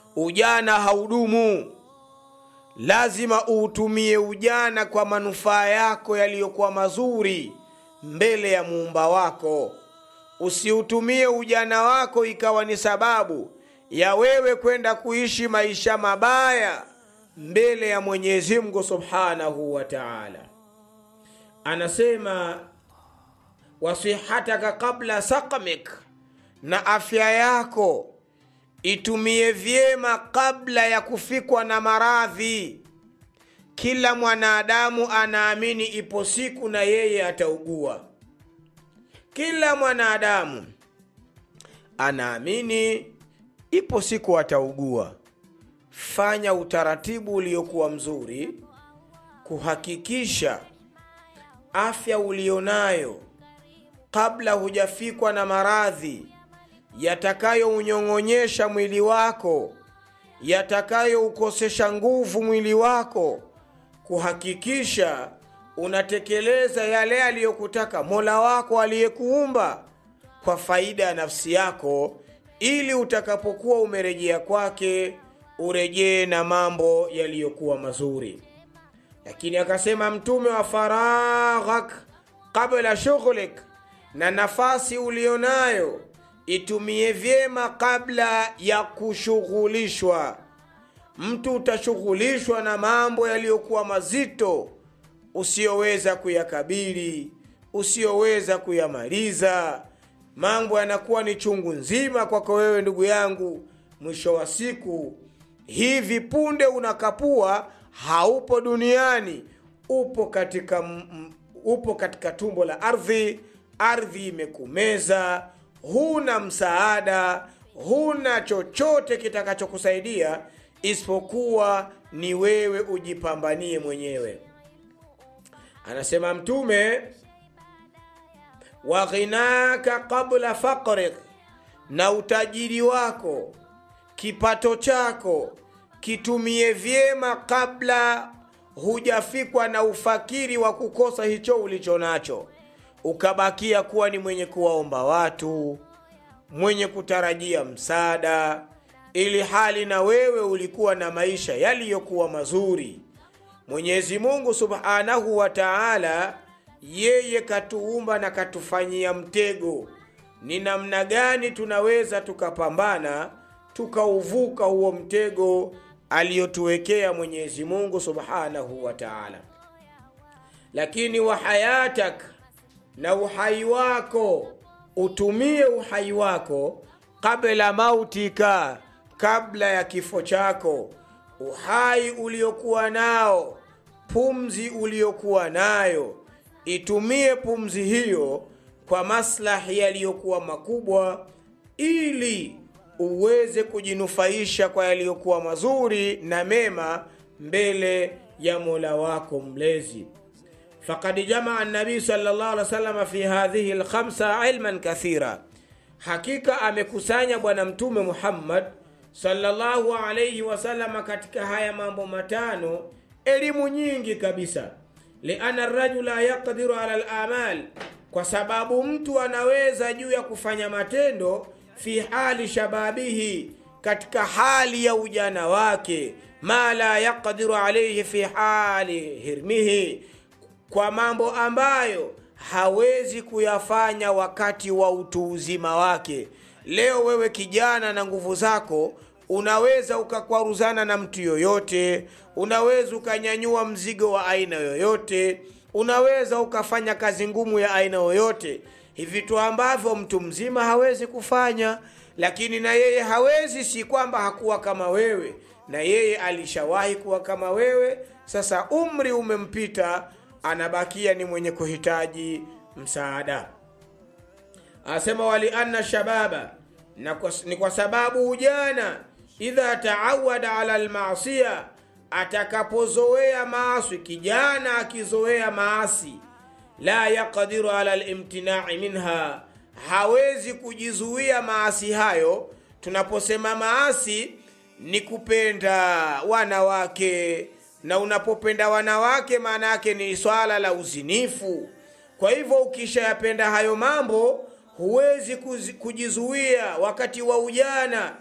ujana haudumu lazima uutumie ujana kwa manufaa yako yaliyokuwa mazuri mbele ya muumba wako usiutumie ujana wako ikawa ni sababu ya wewe kwenda kuishi maisha mabaya mbele ya mwenyezi mungu subhanahu wa taala anasema wasihataka qabla saqamik na afya yako itumie vyema kabla ya kufikwa na maradhi kila mwanadamu anaamini ipo siku na yeye ataugua kila mwanadamu anaamini ipo siku ataugua fanya utaratibu uliokuwa mzuri kuhakikisha afya ulionayo kabla hujafikwa na maradhi yatakayounyong'onyesha mwili wako yatakayoukosesha nguvu mwili wako kuhakikisha unatekeleza yale aliyokutaka mola wako aliyekuumba kwa faida ya nafsi yako ili utakapokuwa umerejea kwake urejee na mambo yaliyokuwa mazuri lakini akasema mtume wa faraghak qabla shughlik na nafasi ulionayo itumie vyema kabla ya kushughulishwa mtu utashughulishwa na mambo yaliyokuwa mazito usiyoweza kuyakabili usiyoweza kuyamaliza mambo yanakuwa ni chungu nzima kwako wewe ndugu yangu mwisho wa siku hivi punde unakapua haupo duniani upo katika m, upo katika tumbo la ardhi ardhi imekumeza huna msaada huna chochote kitakachokusaidia isipokuwa ni wewe ujipambanie mwenyewe anasema mtume wa ghinaka qabla faqrik na utajiri wako kipato chako kitumie vyema kabla hujafikwa na ufakiri wa kukosa hicho ulicho nacho ukabakia kuwa ni mwenye kuwaomba watu mwenye kutarajia msaada ili hali na wewe ulikuwa na maisha yaliyokuwa mazuri mwenyezi mungu subhanahu wa taala yeye katuumba na katufanyia mtego ni namna gani tunaweza tukapambana tukauvuka huo mtego aliyotuwekea mwenyezi mungu subhanahu wa taala lakini wa hayatak na uhai wako utumie uhai wako kabla mautika kabla ya kifo chako uhai uliokuwa nao pumzi uliokuwa nayo itumie pumzi hiyo kwa maslahi yaliyokuwa makubwa ili uweze kujinufaisha kwa yaliyokuwa mazuri na mema mbele ya mola wako mlezi fakad jamaa nabii salllah alih wasalama fi hadhihi lkhamsa ilman kathira hakika amekusanya bwana mtume muhammad sallallahu alaihi wasalama katika haya mambo matano elimu nyingi kabisa liana rajula yaqdiru ala lamal kwa sababu mtu anaweza juu ya kufanya matendo fi hali shababihi katika hali ya ujana wake ma la yaqdiru alaihi fi hali hirmihi kwa mambo ambayo hawezi kuyafanya wakati wa utu uzima wake leo wewe kijana na nguvu zako unaweza ukakwaruzana na mtu yoyote unaweza ukanyanyua mzigo wa aina yoyote unaweza ukafanya kazi ngumu ya aina yoyote hivi vitu ambavyo mtu mzima hawezi kufanya lakini na yeye hawezi si kwamba hakuwa kama wewe na yeye alishawahi kuwa kama wewe sasa umri umempita anabakia ni mwenye kuhitaji msaada asema walianna shababa na kwa, ni kwa sababu ujana idha taawada ala lmasia atakapozoea maasi kijana akizoea maasi la yaqdiru ala limtinai minha hawezi kujizuia maasi hayo tunaposema maasi ni kupenda wanawake na unapopenda wanawake maana yake ni swala la uzinifu kwa hivyo ukishayapenda hayo mambo huwezi kujizuia wakati wa ujana